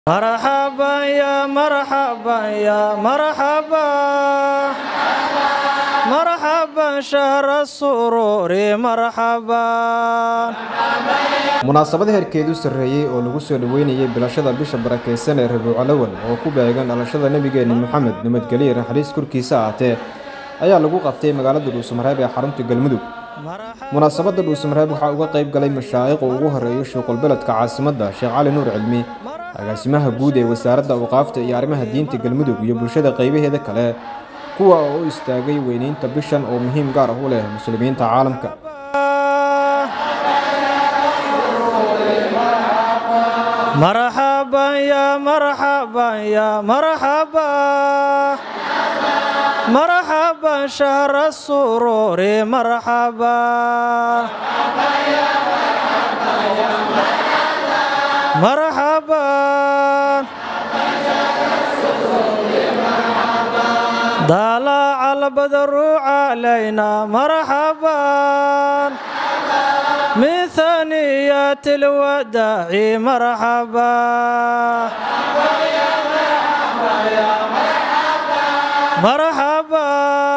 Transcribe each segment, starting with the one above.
مرحبا يا مرحبا يا مرحبا مرحبا شهر السرور مرحبا munaasabad heerkeedu sarreeyey oo lagu soo dhoweynayay bilashada bisha barakaysan ee rabiiculawal oo ku beegan dhalashada nebigeenna moxamed nabadgelye raxliis korkiisa ahaatee ayaa lagu qabtay magaalada dhuusamareeb ee xarunta galmudug munaasabadda dhuusamareeb waxaa uga qayb galay mashaa'iq uu ugu horreeyo shuuqulbeledka caasimadda sheekh cali nuur cilmi agaasimaha guud ee wasaaradda awqaafta iyo arrimaha diinta galmudug iyo bulshada qaybaheeda kale kuwa oo u istaagay weynaynta bishan oo muhiim gaar ah u leh muslimiinta caalamka مرحبا يا مرحبا يا مرحبا مرحبا شهر السرور مرحبا مرحبا طلع البدر علينا مرحبا من ثنيات الوداع مرحبا مرحبا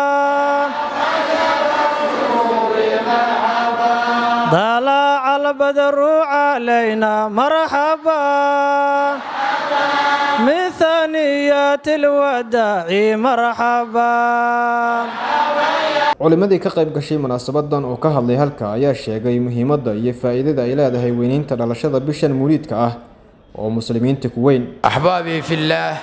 طلع البدر علينا مرحبا من ثنيات الوداع مرحبا culimmadii ka qayb gashay munaasabadan oo ka hadlay halka ayaa sheegay muhiimadda iyo faa'iidada ay leedahay weynaynta dhalashada bishan muliidka ah oo muslimiinta ku weyn axbaabii fillaah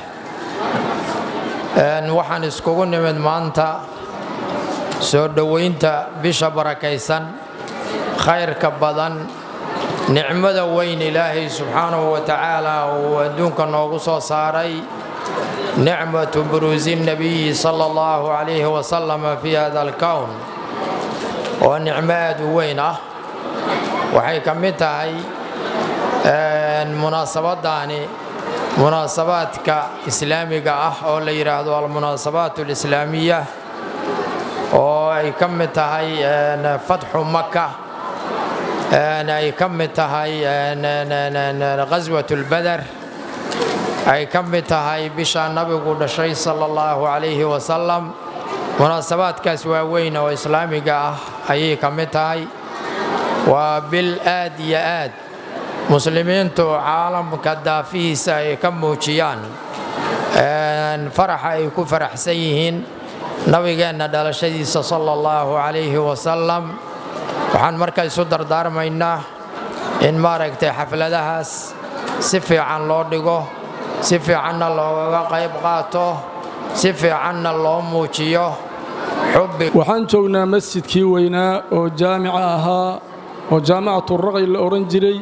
waxaan iskugu nimid maanta soo dhowaynta bisha barakaysan khayrka badan nicmada weyn ilaahay subxaanahu wa tacaala uu adduunka noogu soo saaray nicmatu buruusi nabiyi sala allahu calayhi wasalam fii hada alkown oo nicmo aad u weyn ah waxay ka mid tahay munaasabadaani munaasabaadka islaamiga ah oo la yidhaahdo almunaasabaat alislaamiya oo ay ka mid tahay fatxu maka ay ka mid tahay qaswat lbadar ay ka mid tahay bisha nabigu dhashay sala allahu calayhi wasalam munaasabaadkaas waaweyn oo islaamiga ah ayay ka mid tahay waa bil aad iyo aad muslimiintu caalamka daafihiisa ay ka muujiyaan faraxa ay ku faraxsan yihiin nabigeenna dhalashadiisa sala allahu calayhi wasalam waxaan marka isu dardaarmaynaa in maaragtay xafladahaas si fiican loo dhigo si fiicanna loogaga qayb qaato si fiicanna loo muujiyo xubbi waxaan joognaa masjidkii weynaa oo jaamica ahaa oo jaamicaturaqi la odhan jiray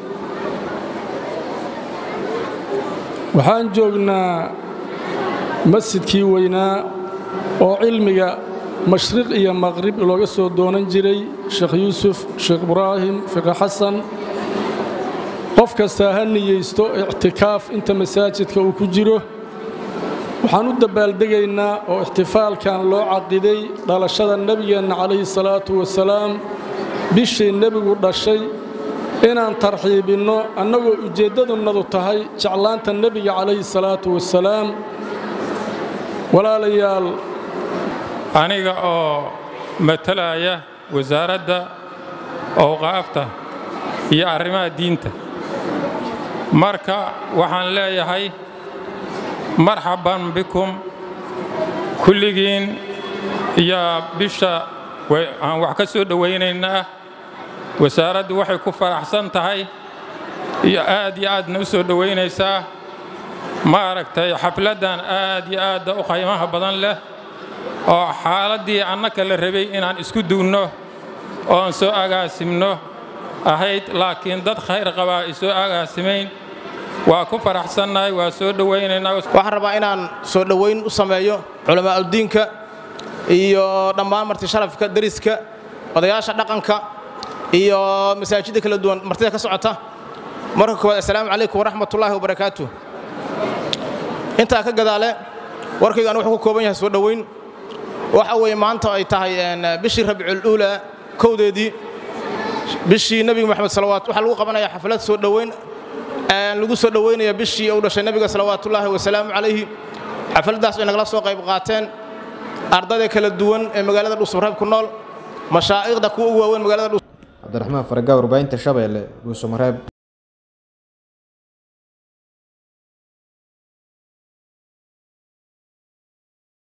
waxaan joognaa masjidkii weynaa oo cilmiga mashriq iyo maqrib looga soo doonan jiray sheekh yuusuf sheekh ibraahim fiqi xasan qof kastaa ha niyeysto ictikaaf inta masaajidka uu ku jiro waxaan u dabaaldegaynaa oo ixtifaalkan loo caqiday dhalashada nebigeenna calayhi salaatu wasalaam bishii nebigu dhashay inaan tarxiibinno annagoo ujeeddadunnadu tahay jeclaanta nebiga calayhi salaatu wasalaam walaalayaal aniga oo matalaya wasaaradda awqaafta iyo arrimaha diinta marka waxaan leeyahay marxaban bikum kulligiin iyo bisha aan wax ka soo dhowaynaynaa wasaaraddu waxay ku faraxsan tahay iyo aad iyo aadna u soo dhowaynaysaa maaragtay xafladdan aad iyo aadda u qaymaha badan leh oo xaaladdii annaka la rabay inaan isku duunno oon soo agaasimno ahayd laakiin dad khayr qabaa ay soo agaasimayn waa ku faraxsannahay waa soo dhowaynaynaa waxaan rabaa inaan soo dhowayn u sameeyo culamaauddiinka iyo dhammaan marti sharafka deriska odayaasha dhaqanka iyo masaajidda kala duwan martida ka socota marka koowaad assalaamu calaykum waraxmatullaahi wabarakaatu intaa ka gadaale warkayga anu wuxuu ku kooban yahay soo dhowayn waxa weeye maanta ay tahay bishii rabicul uulaa kowdeedii bishii nebiga moxamed salawaat waxaa lagu qabanayaa xaflad soo dhoweyn lagu soo dhoweynayo bishii uu dhashay nebiga salawaatullaahi wasalaamu calayhi xafladdaas ay nagala soo qayb qaateen ardayda kala duwan ee magaalada dhuusamareeb ku nool mashaa'ikhda kuwa ugu waaweyn magaalada cabdiraxmaan faragaa warbaahinta shabeelle dhuusamareeb